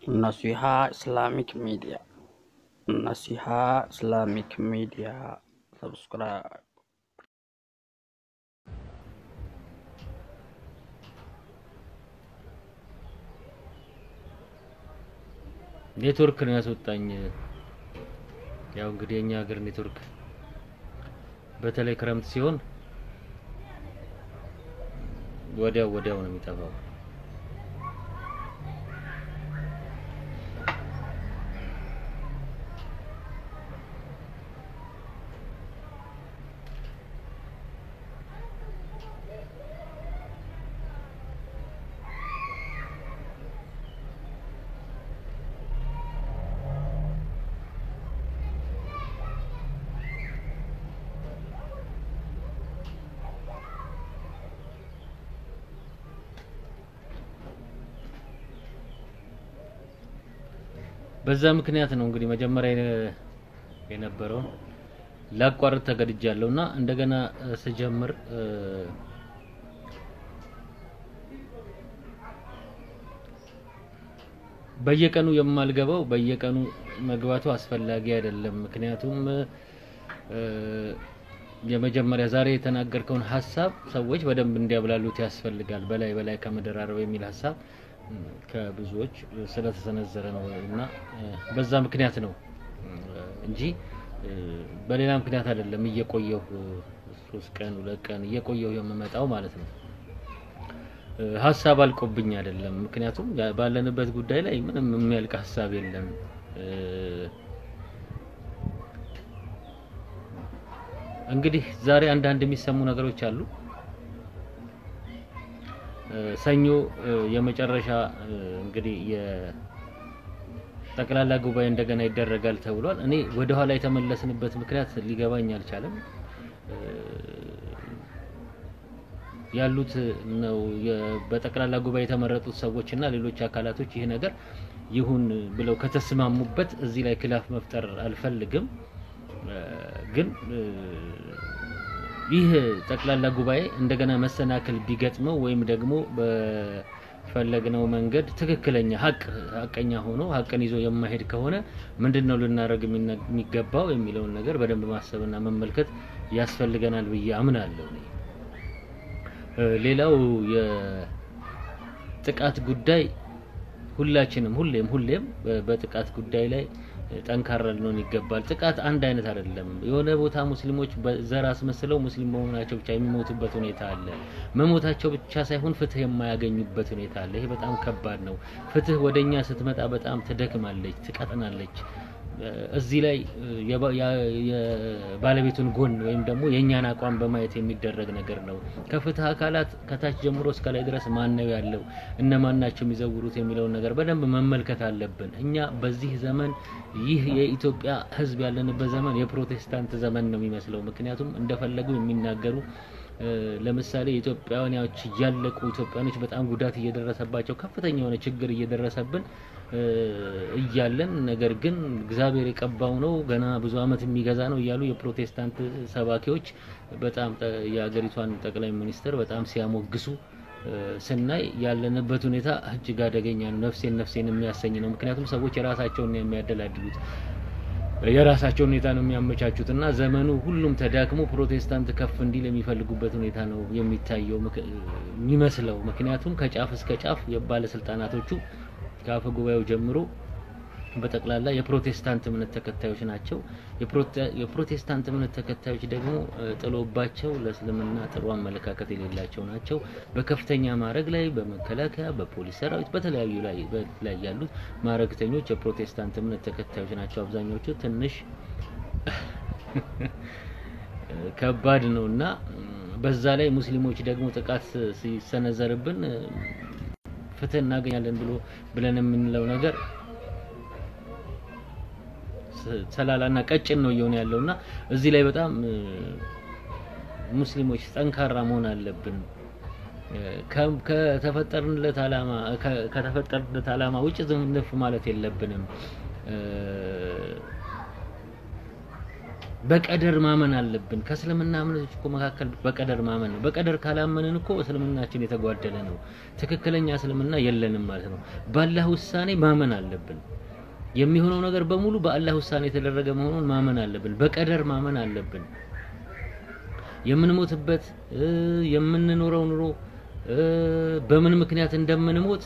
Naseeha Islamic media Naseeha Islamic media subscribe ኔትወርክ ነው ያስወጣኝ። ያው እንግዲህ የኛ ሀገር ኔትወርክ በተለይ ክረምት ሲሆን ወዲያው ወዲያው ነው የሚጠፋው። በዛ ምክንያት ነው እንግዲህ መጀመሪያ የነ- የነበረውን ላቋርጥ ተገድጃለሁ እና እንደገና እ፣ ስጀምር እ፣ በየቀኑ የማልገባው በየቀኑ መግባቱ አስፈላጊ አይደለም። ምክንያቱም እ፣ የመጀመሪያ ዛሬ የተናገርከውን ሀሳብ ሰዎች በደንብ እንዲያብላሉት ያስፈልጋል። በላይ በላይ ከመደራረብ የሚል ሀሳብ እ፣ ከብዙዎች ስለተሰነዘረ ነው እና እ፣ በዛ ምክንያት ነው እ፣ እንጂ እ፣ በሌላ ምክንያት አይደለም። እየቆየሁ እ፣ ሶስት ቀን ሁለት ቀን እየቆየሁ የምመጣው ማለት ነው። እ፣ ሀሳብ አልቆብኝ አይደለም። ምክንያቱም ያ- ባለንበት ጉዳይ ላይ ምንም የሚያልቅ ሀሳብ የለም። እ፣ እንግዲህ ዛሬ አንዳንድ የሚሰሙ ነገሮች አሉ። እ፣ ሰኞ እ፣ የመጨረሻ እ፣ እንግዲህ የጠቅላላ ጉባኤ እንደገና ይደረጋል ተብሏል። እኔ ወደ ኋላ የተመለስንበት ምክንያት ሊገባኝ አልቻለም። እ፣ ያሉት ነው የ- በጠቅላላ ጉባኤ የተመረጡት ሰዎች እና ሌሎች አካላቶች ይህ ነገር ይሁን ብለው ከተስማሙበት እዚህ ላይ ክላፍ መፍጠር አልፈልግም። እ፣ ግን እ፣ ይህ ጠቅላላ ጉባኤ እንደገና መሰናክል ቢገጥመው ወይም ደግሞ በፈለግነው መንገድ ትክክለኛ ሀቅ ሀቀኛ ሆኖ ሀቅን ይዞ የማሄድ ከሆነ ምንድን ነው ልናደርግ የሚነ- የሚገባው የሚለውን ነገር በደንብ ማሰብና መመልከት ያስፈልገናል ብዬ አምናለሁ እኔ። እ፣ ሌላው የጥቃት ጉዳይ ሁላችንም ሁሌም ሁሌም በ- በጥቃት ጉዳይ ላይ እ፣ ጠንካራ ልንሆን ይገባል። ጥቃት አንድ አይነት አይደለም። የሆነ ቦታ ሙስሊሞች በዘር አስመስለው ሙስሊም በመሆናቸው ብቻ የሚሞቱበት ሁኔታ አለ። መሞታቸው ብቻ ሳይሆን ፍትህ የማያገኙበት ሁኔታ አለ። ይሄ በጣም ከባድ ነው። ፍትህ ወደኛ ስትመጣ በጣም ትደክማለች፣ ትቀጥናለች። እ፣ እዚህ ላይ እ፣ የባ- ያ- የባለቤቱን ጎን ወይም ደግሞ የእኛን አቋም በማየት የሚደረግ ነገር ነው። ከፍትህ አካላት ከታች ጀምሮ እስከ ላይ ድረስ ማን ነው ያለው፣ እነማን ናቸው የሚዘውሩት የሚለውን ነገር በደንብ መመልከት አለብን። እኛ በዚህ ዘመን ይህ የኢትዮጵያ ሕዝብ ያለንበት ዘመን የፕሮቴስታንት ዘመን ነው የሚመስለው። ምክንያቱም እንደፈለጉ የሚናገሩ እ፣ ለምሳሌ ኢትዮጵያውያኖች እያለቁ ኢትዮጵያኖች በጣም ጉዳት እየደረሰባቸው ከፍተኛ የሆነ ችግር እየደረሰብን እ፣ እያለን ነገር ግን እግዚአብሔር የቀባው ነው ገና ብዙ ዓመት የሚገዛ ነው እያሉ የፕሮቴስታንት ሰባኪዎች በጣም ጠ- የሀገሪቷን ጠቅላይ ሚኒስትር በጣም ሲያሞግሱ እ፣ ስናይ ያለንበት ሁኔታ እጅግ አደገኛ ነው። ነፍሴን ነፍሴን የሚያሰኝ ነው። ምክንያቱም ሰዎች የራሳቸውን ነው የሚያደላድሉት የራሳቸውን ሁኔታ ነው የሚያመቻቹት እና ዘመኑ ሁሉም ተዳክሞ ፕሮቴስታንት ከፍ እንዲል የሚፈልጉበት ሁኔታ ነው የሚታየው ምክ- የሚመስለው። ምክንያቱም ከጫፍ እስከ ጫፍ የባለስልጣናቶቹ ከአፈ ጉባኤው ጀምሮ በጠቅላላ የፕሮቴስታንት እምነት ተከታዮች ናቸው። የፕሮቴ- የፕሮቴስታንት እምነት ተከታዮች ደግሞ እ፣ ጥሎባቸው ለእስልምና ጥሩ አመለካከት የሌላቸው ናቸው። በከፍተኛ ማዕረግ ላይ በመከላከያ፣ በፖሊስ ሰራዊት፣ በተለያዩ ላይ በ- ላይ ያሉት ማዕረግተኞች የፕሮቴስታንት እምነት ተከታዮች ናቸው። አብዛኞቹ ትንሽ ከባድ ነው እና ም፣ በዛ ላይ ሙስሊሞች ደግሞ ጥቃት ሲሰነዘርብን እ፣ ፍትህ እናገኛለን ብሎ ብለን የምንለው ነገር ስ- ሰላላና ቀጭን ነው እየሆነ ያለው እና እዚህ ላይ በጣም እ፣ ሙስሊሞች ጠንካራ መሆን አለብን። እ፣ ከ- ከተፈጠርንለት ዓላማ ከ- ከተፈጠርንለት ዓላማ ውጭ ዝንፍ ማለት የለብንም። እ፣ በቀደር ማመን አለብን። ከእስልምና እምነቶች እኮ መካከል በቀደር ማመን ነው። በቀደር ካላመንን እኮ እስልምናችን የተጓደለ ነው። ትክክለኛ እስልምና የለንም ማለት ነው። በአላህ ውሳኔ ማመን አለብን። የሚሆነው ነገር በሙሉ በአላህ ውሳኔ የተደረገ መሆኑን ማመን አለብን። በቀደር ማመን አለብን። የምንሞትበት የምንኖረው ኑሮ በምን ምክንያት እንደምንሞት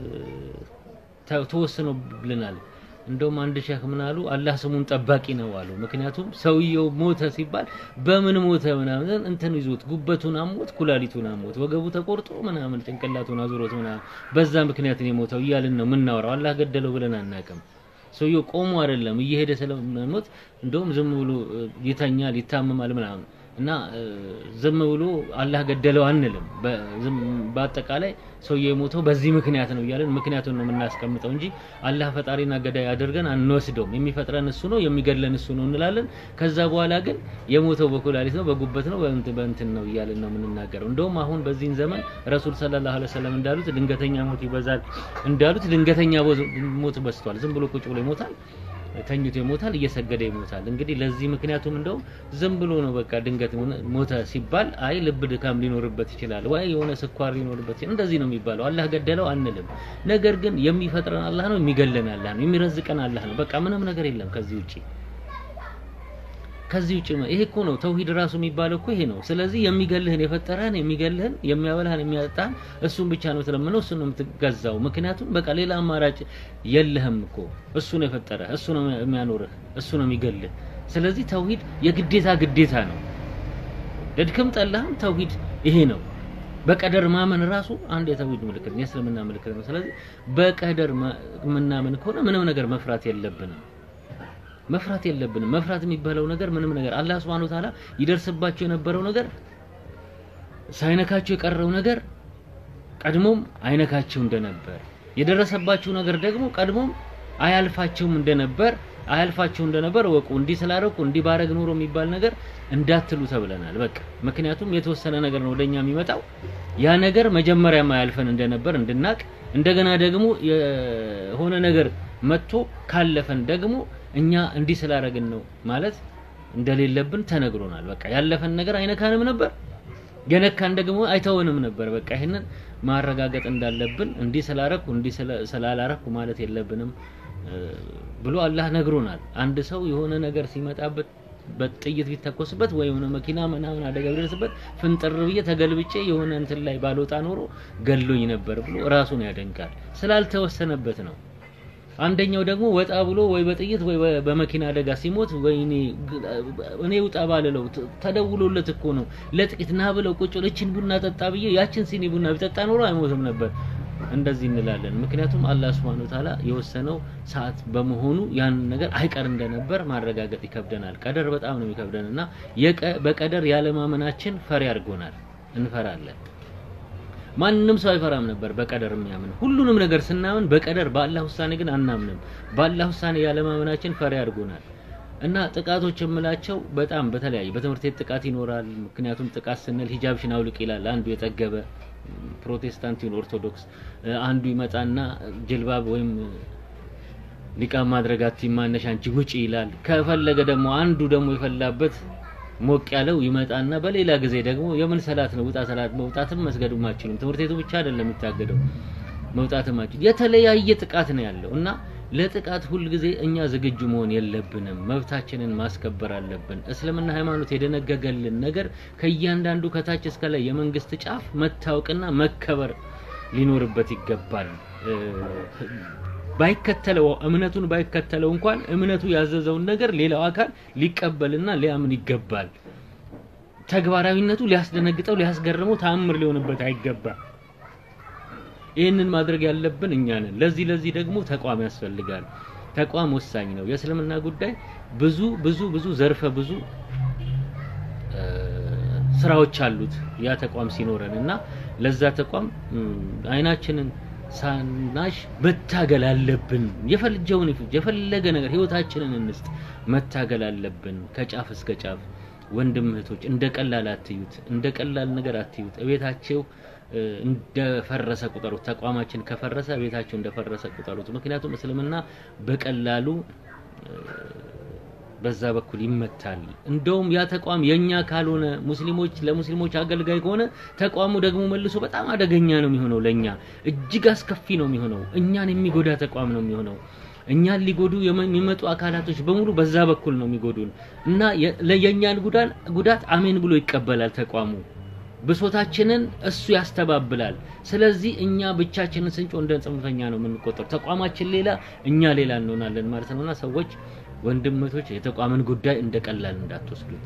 ተወስኖልናል። እንደውም አንድ ሼክ ምን አሉ? አላህ ስሙን ጠባቂ ነው አሉ። ምክንያቱም ሰውየው ሞተ ሲባል በምን ሞተ ምናምን እንትን ይዞት ጉበቱን አሞት፣ ኩላሊቱን አሞት፣ ወገቡ ተቆርጦ ምናምን ጭንቅላቱን አዙሮት ምናምን በዛ ምክንያት ነው የሞተው እያልን ነው የምናወራው። አላህ ገደለው ብለን አናውቅም። ሰውየው ቆሞ አይደለም እየሄደ ስለሞት እንደውም ዝም ብሎ ይተኛል፣ ይታመማል ምናምን እና ዝም ብሎ አላህ ገደለው አንልም። በአጠቃላይ ሰውየው የሞተው በዚህ ምክንያት ነው እያለን ምክንያቱን ነው የምናስቀምጠው እንጂ አላህ ፈጣሪና ገዳይ አድርገን አንወስደውም። የሚፈጥረን እሱ ነው፣ የሚገድለን እሱ ነው እንላለን። ከዛ በኋላ ግን የሞተው በኩላሊት ነው፣ በጉበት ነው፣ በእንትን ነው እያለን ነው የምንናገረው። እንደውም አሁን በዚህን ዘመን ረሱል ሰለላሁ ዐለይሂ ወሰለም እንዳሉት ድንገተኛ ሞት ይበዛል እንዳሉት ድንገተኛ ሞት በዝቷል። ዝም ብሎ ቁጭ ብሎ ይሞታል ተኝቶ ይሞታል፣ እየሰገደ ይሞታል። እንግዲህ ለዚህ ምክንያቱም እንደውም ዝም ብሎ ነው በቃ ድንገት ሞተ ሲባል አይ ልብ ድካም ሊኖርበት ይችላል ወይ የሆነ ስኳር ሊኖርበት ይችላል። እንደዚህ ነው የሚባለው። አላህ ገደለው አንልም። ነገር ግን የሚፈጥረን አላህ ነው፣ የሚገለን አላህ ነው፣ የሚረዝቀን አላህ ነው። በቃ ምንም ነገር የለም ከዚህ ውጪ ከዚህ ውጪ ይሄ እኮ ነው ተውሂድ ራሱ የሚባለው እኮ ይሄ ነው። ስለዚህ የሚገልህን የፈጠረህን የሚገልህን የሚያበላህን የሚያጠጣህን እሱን ብቻ ነው የምትለምነው፣ እሱን ነው የምትገዛው። ምክንያቱም በቃ ሌላ አማራጭ የለህም እኮ እሱ ነው የፈጠረህ፣ እሱ ነው የሚያኖርህ፣ እሱ ነው የሚገልህ። ስለዚህ ተውሂድ የግዴታ ግዴታ ነው። ለድክም ጠላህም ተውሂድ ይሄ ነው። በቀደር ማመን ራሱ አንድ የተውሂድ ምልክት ነው፣ የእስልምና ምልክት ነው። ስለዚህ በቀደር የምናምን ከሆነ ምንም ነገር መፍራት የለብንም መፍራት የለብንም። መፍራት የሚባለው ነገር ምንም ነገር አላህ Subhanahu Wa Ta'ala ይደርስባቸው የነበረው ነገር ሳይነካቸው የቀረው ነገር ቀድሞም አይነካቸው እንደነበር የደረሰባቸው ነገር ደግሞ ቀድሞም አያልፋቸውም እንደነበር አያልፋቸው እንደነበር ወቁ። እንዲህ ስላደረኩ እንዲህ ባረግ ኖሮ የሚባል ነገር እንዳትሉ ተብለናል። በቃ ምክንያቱም የተወሰነ ነገር ነው ወደኛ የሚመጣው ያ ነገር መጀመሪያም አያልፈን እንደነበር እንድናቅ እንደገና ደግሞ የሆነ ነገር መጥቶ ካለፈን ደግሞ እኛ እንዲህ ስላደረግን ነው ማለት እንደሌለብን ተነግሮናል። በቃ ያለፈን ነገር አይነካንም ነበር፣ የነካን ደግሞ አይተወንም ነበር። በቃ ይሄንን ማረጋገጥ እንዳለብን እንዲህ ስላረኩ እንዲህ ስላላረኩ ማለት የለብንም ብሎ አላህ ነግሮናል። አንድ ሰው የሆነ ነገር ሲመጣበት በጥይት ቢተኮስበት ወይ የሆነ መኪና ምናምን አደጋ ቢደርስበት ፍንጥር ብዬ ተገልብጬ የሆነ እንትን ላይ ባልወጣ ኖሮ ገሎኝ ነበር ብሎ ራሱን ያደንቃል። ስላልተወሰነበት ነው። አንደኛው ደግሞ ወጣ ብሎ ወይ በጥይት ወይ በመኪና አደጋ ሲሞት ወይኔ እኔ ውጣ ባልለው ተደውሎለት እኮ ነው ለጥቂት ና ብለው ቁጭ እችን ቡና ጠጣ ብዬ ያችን ሲኒ ቡና ቢጠጣ ኖሮ አይሞትም ነበር። እንደዚህ እንላለን። ምክንያቱም አላህ Subhanahu Wa Ta'ala የወሰነው ሰዓት በመሆኑ ያን ነገር አይቀር እንደነበር ማረጋገጥ ይከብደናል። ቀደር በጣም ነው የሚከብደን እና በቀደር ያለማመናችን ፈሪ አድርጎናል። እንፈራለን። ማንም ሰው አይፈራም ነበር በቀደር የሚያምን። ሁሉንም ነገር ስናምን በቀደር በአላህ ውሳኔ ግን አናምንም። በአላህ ውሳኔ ያለማመናችን ፈሪ አድርጎናል። እና ጥቃቶች የምላቸው በጣም በተለያዩ በትምህርት ቤት ጥቃት ይኖራል። ምክንያቱም ጥቃት ስንል ሂጃብሽን አውልቅ ይላል አንዱ የጠገበ ፕሮቴስታንት ይሁን ኦርቶዶክስ፣ አንዱ ይመጣና ጅልባብ ወይም ኒቃብ ማድረግ አትይማነሽ አንቺ ውጪ ይላል። ከፈለገ ደግሞ አንዱ ደግሞ የፈላበት ሞቅ ያለው ይመጣና በሌላ ጊዜ ደግሞ የምን ሰላት ነው ውጣ ሰላት መውጣትም መስገድም አችልም። ትምህርት ቤቱ ብቻ አይደለም የሚታገደው መውጣትም አችል የተለያየ ጥቃት ነው ያለው እና ለጥቃት ሁልጊዜ እኛ ዝግጁ መሆን የለብንም። መብታችንን ማስከበር አለብን። እስልምና ሃይማኖት የደነገገልን ነገር ከእያንዳንዱ ከታች እስከ ላይ የመንግስት ጫፍ መታወቅና መከበር ሊኖርበት ይገባል። ባይከተለው እምነቱን ባይከተለው እንኳን እምነቱ ያዘዘውን ነገር ሌላው አካል ሊቀበልና ሊያምን ይገባል። ተግባራዊነቱ ሊያስደነግጠው፣ ሊያስገርመው፣ ተአምር ሊሆንበት አይገባም። ይህንን ማድረግ ያለብን እኛ ነን። ለዚህ ለዚህ ደግሞ ተቋም ያስፈልጋል። ተቋም ወሳኝ ነው። የእስልምና ጉዳይ ብዙ ብዙ ብዙ ዘርፈ ብዙ ስራዎች አሉት ያ ተቋም ሲኖረን እና ለዛ ተቋም አይናችንን ሳናሽ መታገል አለብን። የፈልጀውን የፈለገ ነገር ህይወታችንን እንስጥ፣ መታገል አለብን ከጫፍ እስከ ጫፍ። ወንድም እህቶች እንደ ቀላል አትዩት፣ እንደ ቀላል ነገር አትዩት። እቤታቸው እንደፈረሰ ቁጠሩት። ተቋማችን ከፈረሰ ቤታቸው እንደፈረሰ ቁጠሩት። ምክንያቱም እስልምና በቀላሉ በዛ በኩል ይመታል። እንደውም ያ ተቋም የኛ ካልሆነ ሙስሊሞች ለሙስሊሞች አገልጋይ ከሆነ ተቋሙ ደግሞ መልሶ በጣም አደገኛ ነው የሚሆነው፣ ለኛ እጅግ አስከፊ ነው የሚሆነው፣ እኛን የሚጎዳ ተቋም ነው የሚሆነው። እኛን ሊጎዱ የሚመጡ አካላቶች በሙሉ በዛ በኩል ነው የሚጎዱን እና የኛን ጉዳት አሜን ብሎ ይቀበላል ተቋሙ። ብሶታችንን እሱ ያስተባብላል። ስለዚህ እኛ ብቻችንን ስንጮ እንደ ጽንፈኛ ነው የምንቆጠሩ። ተቋማችን ሌላ፣ እኛ ሌላ እንሆናለን ማለት ነውና ሰዎች ወንድመቶች የተቋምን ጉዳይ እንደ ቀላል እንዳትወስዱት።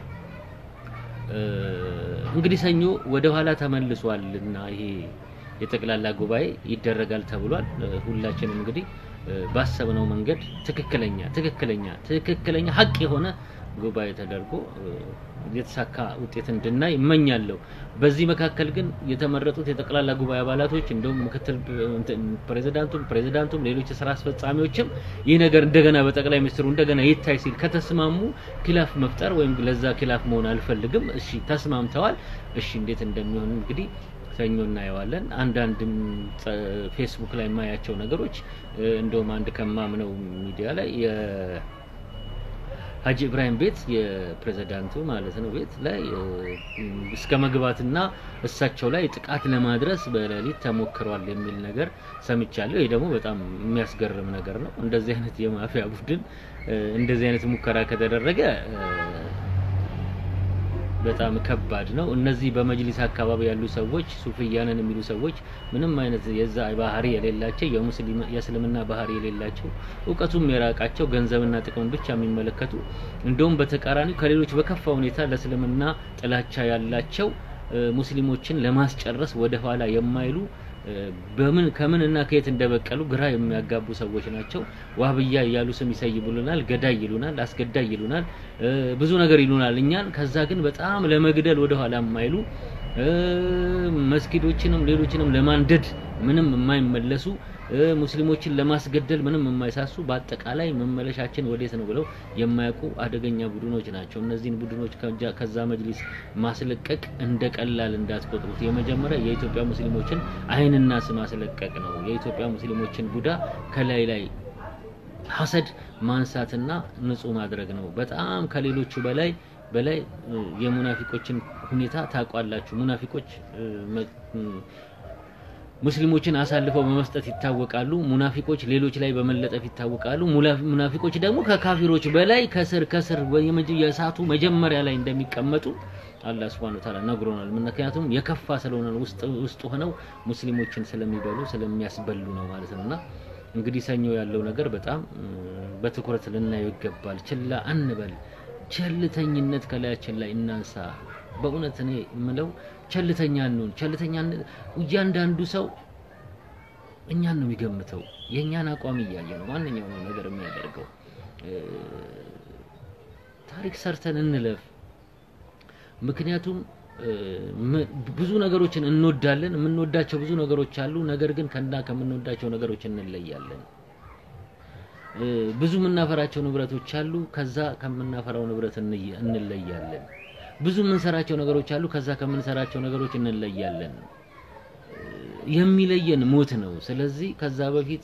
እንግዲህ ሰኞ ወደ ኋላ ተመልሷልና ይሄ የጠቅላላ ጉባኤ ይደረጋል ተብሏል። ሁላችንም እንግዲህ ባሰብነው መንገድ ትክክለኛ ትክክለኛ ትክክለኛ ሀቅ የሆነ ጉባኤ ተደርጎ የተሳካ ውጤት እንድናይ እመኛለሁ። በዚህ መካከል ግን የተመረጡት የጠቅላላ ጉባኤ አባላቶች እንደውም ምክትል ፕሬዚዳንቱም ፕሬዚዳንቱም ሌሎች የስራ አስፈጻሚዎችም ይህ ነገር እንደገና በጠቅላይ ሚኒስትሩ እንደገና ይታይ ሲል ከተስማሙ ኪላፍ መፍጠር ወይም ለዛ ኪላፍ መሆን አልፈልግም። እሺ ተስማምተዋል። እሺ እንዴት እንደሚሆን እንግዲህ ሰኞ እናየዋለን። አንዳንድም ፌስቡክ ላይ የማያቸው ነገሮች እንደውም አንድ ከማምነው ሚዲያ ላይ ሀጂ ኢብራሂም ቤት የፕሬዝዳንቱ ማለት ነው ቤት ላይ እስከ መግባትና እሳቸው ላይ ጥቃት ለማድረስ በሌሊት ተሞክሯል የሚል ነገር ሰምቻለሁ። ይህ ደግሞ በጣም የሚያስገርም ነገር ነው። እንደዚህ አይነት የማፊያ ቡድን እንደዚህ አይነት ሙከራ ከተደረገ በጣም ከባድ ነው። እነዚህ በመጅሊስ አካባቢ ያሉ ሰዎች ሱፍያንን የሚሉ ሰዎች ምንም አይነት የዛ ባህሪ የሌላቸው የሙስሊም የእስልምና ባህሪ የሌላቸው እውቀቱም የራቃቸው ገንዘብና ጥቅምን ብቻ የሚመለከቱ እንደውም በተቃራኒው ከሌሎች በከፋ ሁኔታ ለእስልምና ጥላቻ ያላቸው ሙስሊሞችን ለማስጨረስ ወደ ኋላ የማይሉ በምን ከምን እና ከየት እንደበቀሉ ግራ የሚያጋቡ ሰዎች ናቸው። ዋህብያ እያሉ ስም ይሰይቡልናል፣ ገዳይ ይሉናል፣ አስገዳይ ይሉናል፣ ብዙ ነገር ይሉናል እኛን። ከዛ ግን በጣም ለመግደል ወደ ኋላ የማይሉ መስጊዶችንም ሌሎችንም ለማንደድ ምንም የማይመለሱ ሙስሊሞችን ለማስገደል ምንም የማይሳሱ በአጠቃላይ መመለሻችን ወዴት ነው ብለው የማያውቁ አደገኛ ቡድኖች ናቸው። እነዚህን ቡድኖች ከዛ መጅሊስ ማስለቀቅ እንደ ቀላል እንዳትቆጥሩት። የመጀመሪያ የኢትዮጵያ ሙስሊሞችን ዓይንና ስም ማስለቀቅ ነው። የኢትዮጵያ ሙስሊሞችን ቡዳ ከላይ ላይ ሀሰድ ማንሳትና ንጹህ ማድረግ ነው። በጣም ከሌሎቹ በላይ በላይ የሙናፊቆችን ሁኔታ ታውቋላችሁ። ሙናፊቆች ሙስሊሞችን አሳልፈው በመስጠት ይታወቃሉ። ሙናፊቆች ሌሎች ላይ በመለጠፍ ይታወቃሉ። ሙናፊቆች ደግሞ ከካፊሮች በላይ ከስር ከስር የእሳቱ መጀመሪያ ላይ እንደሚቀመጡ አላህ Subhanahu Ta'ala ነግሮናል። ምክንያቱም የከፋ ስለሆነ ውስጥ ውስጥ ሆነው ሙስሊሞችን ስለሚበሉ ስለሚያስበሉ ነው ማለት ነውና እንግዲህ ሰኞ ያለው ነገር በጣም በትኩረት ልናየው ይገባል። ችላ አንበል። ቸልተኝነት ከላያችን ላይ እናንሳ። በእውነት እኔ የምለው ቸልተኛ እንሁን። ቸልተኛ እያንዳንዱ ሰው እኛን ነው የሚገምተው። የእኛን አቋም እያየ ነው ማንኛውም ነገር የሚያደርገው። ታሪክ ሰርተን እንለፍ። ምክንያቱም ብዙ ነገሮችን እንወዳለን። የምንወዳቸው ብዙ ነገሮች አሉ። ነገር ግን ከና ከምንወዳቸው ነገሮች እንለያለን። ብዙ የምናፈራቸው ንብረቶች አሉ። ከዛ ከምናፈራው ንብረት እንለያለን። ብዙ የምንሰራቸው ነገሮች አሉ። ከዛ ከምንሰራቸው ነገሮች እንለያለን። የሚለየን ሞት ነው። ስለዚህ ከዛ በፊት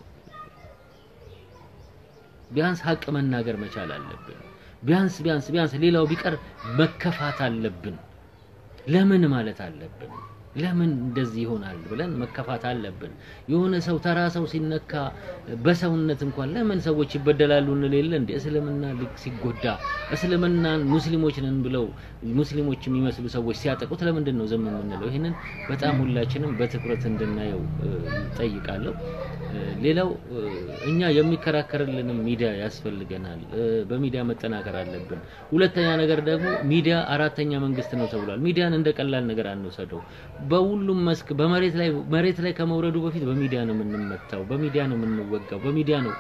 ቢያንስ ሀቅ መናገር መቻል አለብን። ቢያንስ ቢያንስ ቢያንስ ሌላው ቢቀር መከፋት አለብን። ለምን ማለት አለብን። ለምን እንደዚህ ይሆናል ብለን መከፋት አለብን። የሆነ ሰው ተራ ሰው ሲነካ በሰውነት እንኳን ለምን ሰዎች ይበደላሉ እንሌለ እንደ እስልምና ሲጎዳ እስልምናን ሙስሊሞች ነን ብለው ሙስሊሞች የሚመስሉ ሰዎች ሲያጠቁት ለምንድን ነው ዝም የምንለው? ይህንን በጣም ሁላችንም በትኩረት እንድናየው ጠይቃለሁ። ሌላው እኛ የሚከራከርልንም ሚዲያ ያስፈልገናል። በሚዲያ መጠናከር አለብን። ሁለተኛ ነገር ደግሞ ሚዲያ አራተኛ መንግስት ነው ተብሏል። ሚዲያን እንደ ቀላል ነገር አንወሰደው። በሁሉም መስክ በመሬት ላይ መሬት ላይ ከመውረዱ በፊት በሚዲያ ነው የምንመታው፣ በሚዲያ ነው የምንወጋው፣ በሚዲያ ነው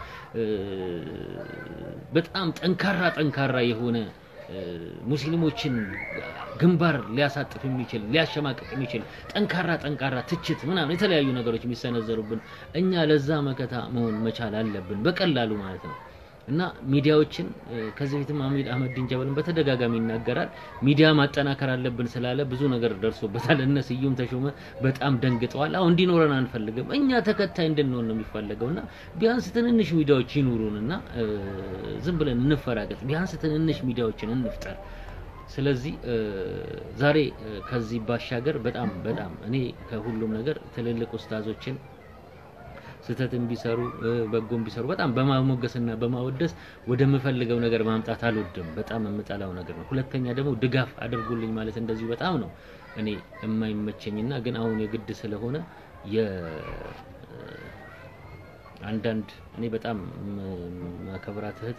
በጣም ጠንካራ ጠንካራ የሆነ ሙስሊሞችን ግንባር ሊያሳጥፍ የሚችል ሊያሸማቅቅ የሚችል ጠንካራ ጠንካራ ትችት ምናምን የተለያዩ ነገሮች የሚሰነዘሩብን እኛ ለዛ መከታ መሆን መቻል አለብን፣ በቀላሉ ማለት ነው። እና ሚዲያዎችን ከዚህ በፊትም አህመድ አህመዲን ጀበልን በተደጋጋሚ ይናገራል። ሚዲያ ማጠናከር አለብን ስላለ ብዙ ነገር ደርሶበታል። እነ ስዩም ተሾመ በጣም ደንግጠዋል። አሁን እንዲኖረን አንፈልግም። እኛ ተከታይ እንድንሆን ነው የሚፈለገው እና ቢያንስ ትንንሽ ሚዲያዎች ይኑሩን እና ዝም ብለን እንፈራገጥ። ቢያንስ ትንንሽ ሚዲያዎችን እንፍጠር። ስለዚህ ዛሬ ከዚህ ባሻገር በጣም በጣም እኔ ከሁሉም ነገር ትልልቅ ኡስታዞችን ስህተትን ቢሰሩ በጎን ቢሰሩ በጣም በማሞገስና በማወደስ ወደምፈልገው ነገር ማምጣት አልወድም። በጣም የምጠላው ነገር ነው። ሁለተኛ ደግሞ ድጋፍ አድርጉልኝ ማለት እንደዚሁ በጣም ነው እኔ የማይመቸኝና ግን አሁን የግድ ስለሆነ የ አንዳንድ እኔ በጣም ማከብራት እህት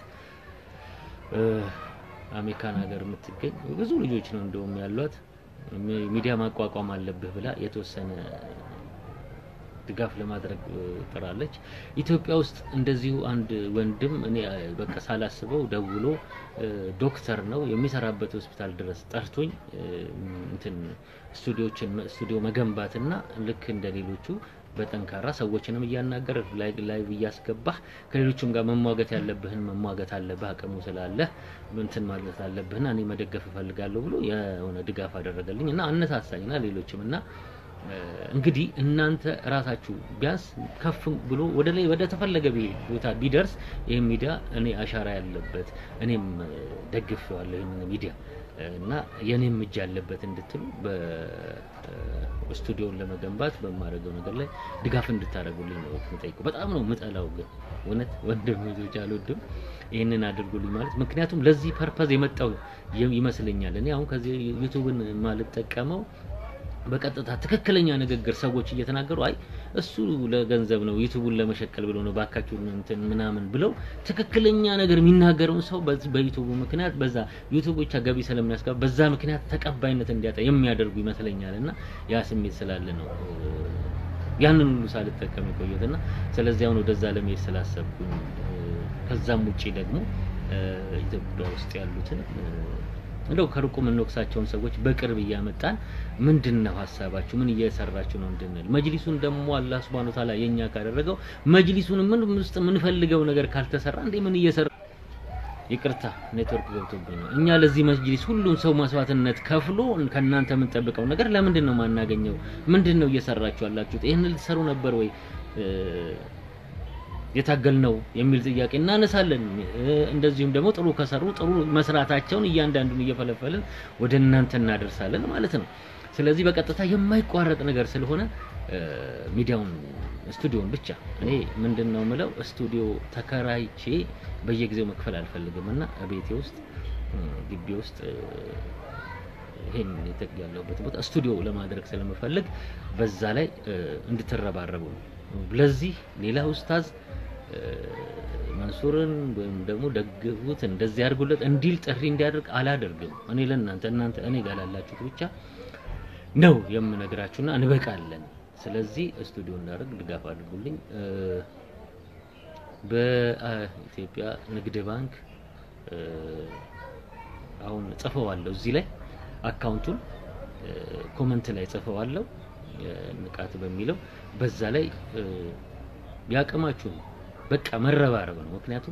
አሜሪካን ሀገር የምትገኝ ብዙ ልጆች ነው እንደውም ያሏት ሚዲያ ማቋቋም አለብህ ብላ የተወሰነ ድጋፍ ለማድረግ ጥራለች። ኢትዮጵያ ውስጥ እንደዚሁ አንድ ወንድም እኔ በቃ ሳላስበው ደውሎ ዶክተር ነው የሚሰራበት ሆስፒታል ድረስ ጠርቶኝ እንትን ስቱዲዮችን ስቱዲዮ መገንባትና ልክ እንደ ሌሎቹ በጠንካራ ሰዎችንም እያናገር ላይ እያስገባህ ከሌሎችም ጋር መሟገት ያለብህን መሟገት አለብህ፣ አቅሙ ስላለህ እንትን ማለት አለብህና እኔ መደገፍ እፈልጋለሁ ብሎ የሆነ ድጋፍ አደረገልኝ እና አነሳሳኝና ሌሎችም እና እንግዲህ እናንተ ራሳችሁ ቢያንስ ከፍ ብሎ ወደ ላይ ወደ ተፈለገ ቦታ ቢደርስ ይህ ሚዲያ እኔ አሻራ ያለበት እኔም ደግፌዋለሁ ይህንን ሚዲያ እና የኔም እጅ ያለበት እንድትሉ በስቱዲዮን ለመገንባት በማድረገው ነገር ላይ ድጋፍ እንድታደርጉልኝ ነው የምጠይቀው። በጣም ነው የምጠላው፣ ግን እውነት ወንድም ልጆች አልወድም ይህንን አድርጉልኝ ማለት ምክንያቱም ለዚህ ፐርፐዝ የመጣው ይመስለኛል። እኔ አሁን ከዚህ ዩቱብን ማልጠቀመው በቀጥታ ትክክለኛ ንግግር ሰዎች እየተናገሩ አይ እሱ ለገንዘብ ነው ዩቲዩቡን ለመሸቀል ብሎ ነው ባካችሁ እንትን ምናምን ብለው ትክክለኛ ነገር የሚናገረውን ሰው በዚህ በዩቲዩቡ ምክንያት በዛ ዩቲዩብ ብቻ ገቢ ስለሚያስገባ በዛ ምክንያት ተቀባይነት እንዲያጣ የሚያደርጉ ይመስለኛል እና ያ ስሜት ስላለ ነው ያንን ሁሉ ሳልጠቀም የቆየሁትና ስለዚህ አሁን ወደዛ ለመሄድ ስላሰብኩኝ ከዛም ውጪ ደግሞ ኢትዮጵያ ውስጥ ያሉትን እንደው ከሩቁ የምንወቅሳቸውን ሰዎች በቅርብ እያመጣን ምንድን ነው ሀሳባችሁ፣ ምን እየሰራችሁ ነው እንድንል መጅሊሱን ደግሞ አላህ ሱብሃነሁ ወተዓላ የኛ ካደረገው መጅሊሱን ምን ውስጥ የምንፈልገው ነገር ካልተሰራ እንዴ ምን እየሰራ ይቅርታ ኔትወርክ ገብቶብኝ ነው። እኛ ለዚህ መጅሊስ ሁሉም ሰው መስዋዕትነት ከፍሎ ከእናንተ የምንጠብቀው ነገር ለምንድን ነው ማናገኘው? ምንድን ነው እየሰራችሁ ያላችሁት? ይህን ልትሰሩ ነበር ወይ የታገል ነው የሚል ጥያቄ እናነሳለን። እንደዚሁም ደግሞ ጥሩ ከሰሩ ጥሩ መስራታቸውን እያንዳንዱን እየፈለፈልን ወደ እናንተ እናደርሳለን ማለት ነው። ስለዚህ በቀጥታ የማይቋረጥ ነገር ስለሆነ ሚዲያውን ስቱዲዮን ብቻ እኔ ምንድን ነው ምለው ስቱዲዮ ተከራይቼ በየጊዜው መክፈል አልፈልግም እና ቤቴ ውስጥ ግቢ ውስጥ ይሄን ያለሁበት ቦታ ስቱዲዮ ለማድረግ ስለምፈልግ በዛ ላይ እንድትረባረቡ ነው። ለዚህ ሌላ ኡስታዝ መንሱርን ወይም ደግሞ ደግፉት እንደዚህ አድርጉለት እንዲል ጥሪ እንዲያደርግ አላደርግም። እኔ ለእናንተ እናንተ እኔ ጋር ላላችሁት ብቻ ነው የምነግራችሁና እንበቃለን። ስለዚህ ስቱዲዮ እንዳደርግ ድጋፍ አድርጉልኝ። በኢትዮጵያ ንግድ ባንክ አሁን ጽፈዋለሁ እዚህ ላይ አካውንቱን ኮመንት ላይ ጽፈዋለሁ ንቃት በሚለው በዛ ላይ ያቅማችሁ በቃ መረባረብ ነው። ምክንያቱም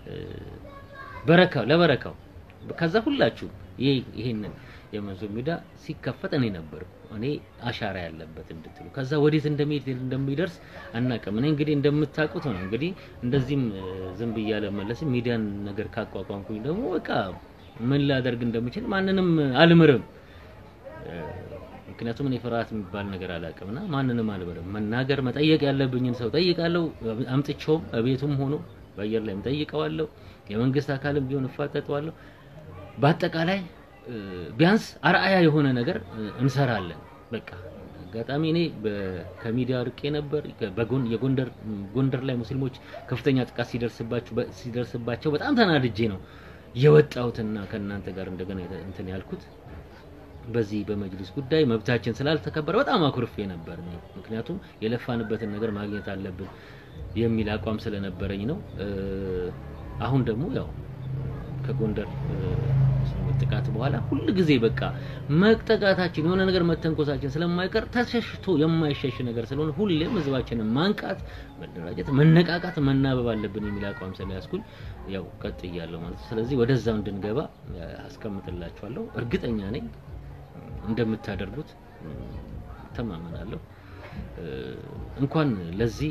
በረካው ለበረካው ከዛ ሁላችሁ ይሄ ይሄንን የመንሱር ሚዲያ ሲከፈት እኔ ነበርኩ እኔ አሻራ ያለበት እንድትሉ ከዛ ወዴት እንደሚሄድ እንደሚደርስ አናውቅም። እኔ እንግዲህ እንደምታውቁት ነው እንግዲህ እንደዚህም ዝም ብዬ አልመለስም። ሚዲያን ነገር ካቋቋምኩኝ ደግሞ በቃ ምን ላደርግ እንደምችል ማንንም አልምርም። ምክንያቱም እኔ ፍርሃት የሚባል ነገር አላውቅምና ማንንም አልምርም። መናገር መጠየቅ ያለብኝን ሰው ጠይቃለሁ። አምጥቼውም ቤቱም ሆኖ በአየር ላይም ጠይቀዋለሁ። የመንግስት አካልም ቢሆን እፋጠጠዋለሁ። በአጠቃላይ ቢያንስ አርአያ የሆነ ነገር እንሰራለን። በቃ አጋጣሚ እኔ ከሚዲያ ርቄ ነበር። በጎን የጎንደር ጎንደር ላይ ሙስሊሞች ከፍተኛ ጥቃት ሲደርስባቸው ሲደርስባቸው በጣም ተናድጄ ነው የወጣሁትና ከእናንተ ጋር እንደገና እንትን ያልኩት በዚህ በመጅሊስ ጉዳይ መብታችን ስላልተከበረ በጣም አኩርፌ ነበር። ምክንያቱም የለፋንበትን ነገር ማግኘት አለብን የሚል አቋም ስለነበረኝ ነው። አሁን ደግሞ ያው ከጎንደር ሙስሊሞች ጥቃት በኋላ ሁል ጊዜ በቃ መጠቃታችን የሆነ ነገር መተንኮሳችን ስለማይቀር ተሸሽቶ የማይሸሽ ነገር ስለሆነ ሁሌም ህዝባችንን ማንቃት፣ መደራጀት፣ መነቃቃት፣ መናበብ አለብን የሚል አቋም ስለያዝኩኝ ያው ቀጥያለሁ ማለት ነው። ስለዚህ ወደዛው እንድንገባ አስቀምጥላችኋለሁ። እርግጠኛ ነኝ እንደምታደርጉት ተማመናለሁ። እንኳን ለዚህ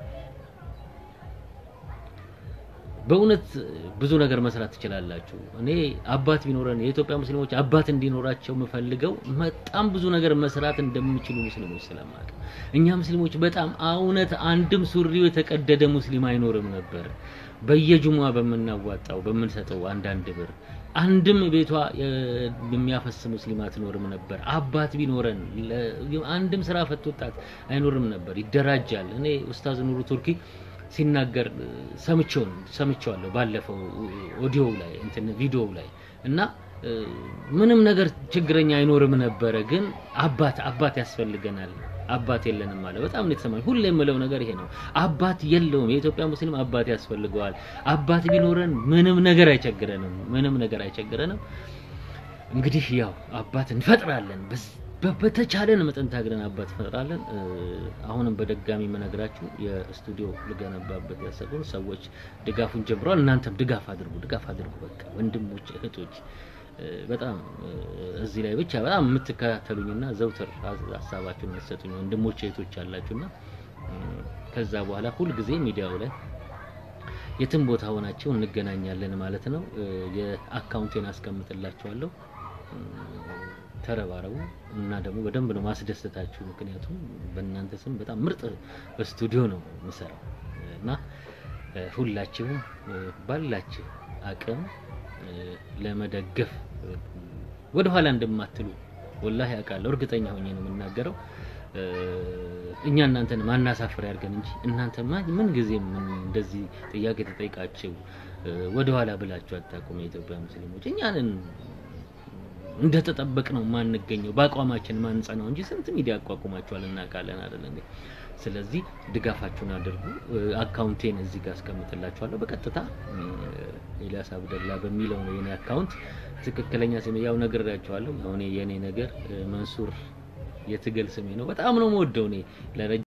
በእውነት ብዙ ነገር መስራት ትችላላችሁ። እኔ አባት ቢኖረን የኢትዮጵያ ሙስሊሞች አባት እንዲኖራቸው የምፈልገው በጣም ብዙ ነገር መስራት እንደሚችሉ ሙስሊሞች ስለማውቅ እኛ ሙስሊሞች በጣም እውነት አንድም ሱሪው የተቀደደ ሙስሊም አይኖርም ነበር። በየጁማ በምናዋጣው በምንሰጠው አንዳንድ ብር አንድም ቤቷ የሚያፈስ ሙስሊም አትኖርም ነበር። አባት ቢኖረን አንድም ስራ ፈት ወጣት አይኖርም ነበር። ይደራጃል። እኔ ኡስታዝ ኑሩ ቱርኪ ሲናገር ሰምቼው ሰምቼዋለሁ ባለፈው ኦዲዮ ላይ እንትን ቪዲዮ ላይ እና ምንም ነገር ችግረኛ አይኖርም ነበረ። ግን አባት አባት ያስፈልገናል አባት የለንም አለ። በጣም ነው የተሰማኝ። ሁሌ የምለው ነገር ይሄ ነው። አባት የለውም። የኢትዮጵያ ሙስሊም አባት ያስፈልገዋል። አባት ቢኖረን ምንም ነገር አይቸግረንም። ምንም ነገር አይቸግረንም። እንግዲህ ያው አባት እንፈጥራለን። በተቻለን መጠን ታግለን አባት እንፈጥራለን። አሁንም በደጋሚ የምነግራችሁ የስቱዲዮ ልገነባበት ያሰቡን ሰዎች ድጋፉን ጀምረዋል። እናንተም ድጋፍ አድርጉ፣ ድጋፍ አድርጉ። በቃ ወንድሞች እህቶች በጣም እዚህ ላይ ብቻ በጣም የምትከታተሉኝና ዘውትር ሀሳባችሁን የምትሰጡኝ ወንድሞች እህቶች አላችሁና ከዛ በኋላ ሁልጊዜ ሚዲያው ላይ የትም ቦታ ሆናችሁ እንገናኛለን ማለት ነው። የአካውንቴን አስቀምጥላችኋለሁ። ተረባረቡ እና ደግሞ በደንብ ነው ማስደሰታችሁ። ምክንያቱም በእናንተ ስም በጣም ምርጥ በስቱዲዮ ነው የምሰራው እና ሁላችሁም ባላችሁ አቅም ለመደገፍ ወደ ኋላ እንደማትሉ ወላሂ አውቃለሁ። እርግጠኛ ሆኜ ነው የምናገረው። እኛ እናንተን ማናሳፍር ያድርገን እንጂ እናንተ ምን ጊዜም እንደዚህ ጥያቄ ተጠይቃችሁ ወደ ኋላ ብላችሁ አታውቁም። የኢትዮጵያ ሙስሊሞች እኛንን እንደተጠበቅ ነው ማንገኘው በአቋማችን ማንጸናው እንጂ ስንት ሚዲያ አቋቁማችኋል እናውቃለን አይደል እንዴ? ስለዚህ ድጋፋችሁን አድርጉ። አካውንቴን እዚህ ጋር አስቀምጥላችኋለሁ። በቀጥታ ኤልያስ አብደላ በሚለው ነው የኔ አካውንት። ትክክለኛ ስሜ ያው ነግሬያችኋለሁ። ያው የኔ ነገር መንሱር የትግል ስሜ ነው። በጣም ነው የምወደው እኔ